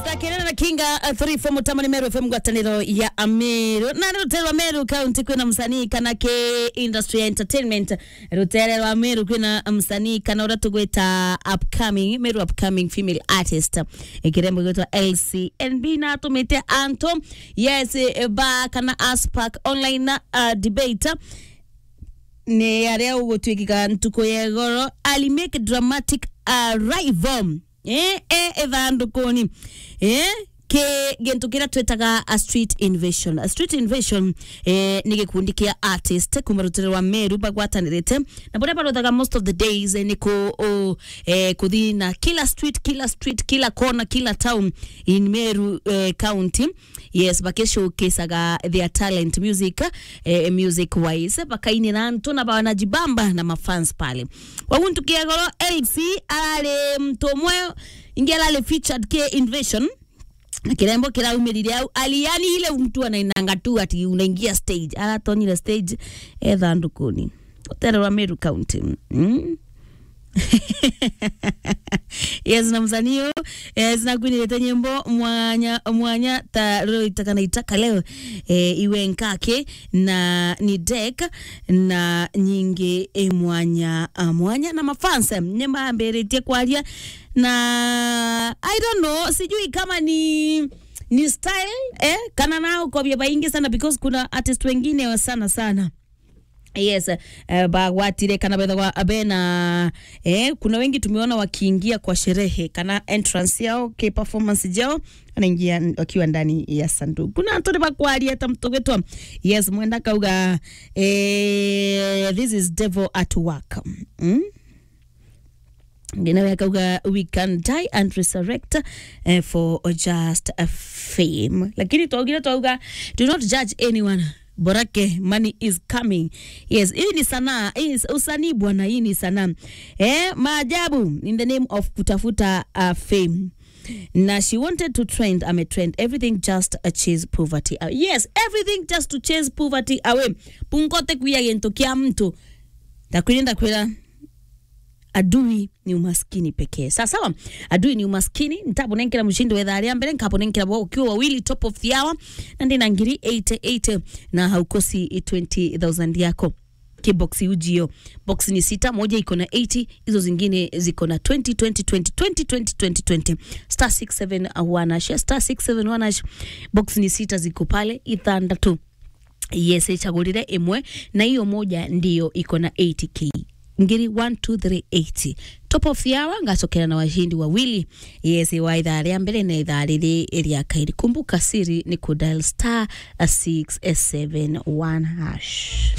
twakenera na kinga uh, 3 4 mutamani meru fm ngwataniro ya ameru na ruterwa meru county kwina msanii kana ke industry ya entertainment ruterwa meru kwina msanii kana ura tugwita upcoming meru upcoming female artist ikirembo gwitwa lcnb na tumite anto yes eh, ba kana aspark online uh, debate nä arä a å gå tuä kika ntukå ya goro alimake dramatic arrival eh, eh, ethandå eh, kä gä kä rä a twätaga a street invasion a street invasion eh, nä gä kundi kä a artist kuma rå rwa meru bagwatanä rä te na borä a barothaga most of the days eh, nä kå oh, eh, kå thi na kila street kila street kila corner kila town in meru eh, county yes bakishowcasaga their talent music eh, music wise bakainira ntu na banajibamba na mafans pale waguntu kiagoro lc arari mtu umwe ingi arari featured k invasion na kirembo kiraumirire au aliani ile mtu anainanga tu ati unaingia stage aratonyire stage ethandukuni utererwa meru county mm. yes na msanii yes na kwinirete nyimbo mwanya mwanya ta rero itakana itaka leo e, iwe nkake na ni dek na nyingi e, mwanya a, mwanya na mafansa nyemambĩrĩtie kwaria na i don't know sijui kama ni ni style eh, kana nao kobia baingi sana because kuna artist wengine sana sana yes uh, bagwatire kana bethagwa bena eh, kuna wengi tumeona wakiingia kwa sherehe kana entrance yao ke performance jao anaingia wakiwa ndani ya sanduku kuna antoni bakwaria ta mtogwetwa yes mwenda kauga eh, this is devil at work mm? ngine akauga we can die and resurrect uh, for just a fame lakini twaugire twauga do not judge anyone borake money is coming yes hii ni sanaa hii ni usanii bwana hii ni sanaa eh maajabu in the name of kutafuta uh, fame na she wanted to trend ame trend everything just a chase poverty away. yes everything just to chase poverty away pungote kuya gento kia mtu ndakwira ndakwira adui ni umaskini pekee sawa sawa adui ni umaskini ntabonenkera mshindi wa idhaa mbere nkabonenkera bo ukiwa wawili top of the hour na ndina ngiri 88 na haukosi 20000 yako kiboksi ujio box ni sita moja iko na 80 hizo zingine ziko na 20 20 20 20 20 20 20 star 671 hash star 671 hash box ni sita ziko pale ithandatu yes ichagulire imwe na hiyo moja ndiyo iko na 80k ngiri 12380 top of the hour ngacokera na washindi wawili yes wa idhaa rĩa mbere na idhaa rĩrĩ rĩa kairi kumbuka siri ni kudal star 671 hash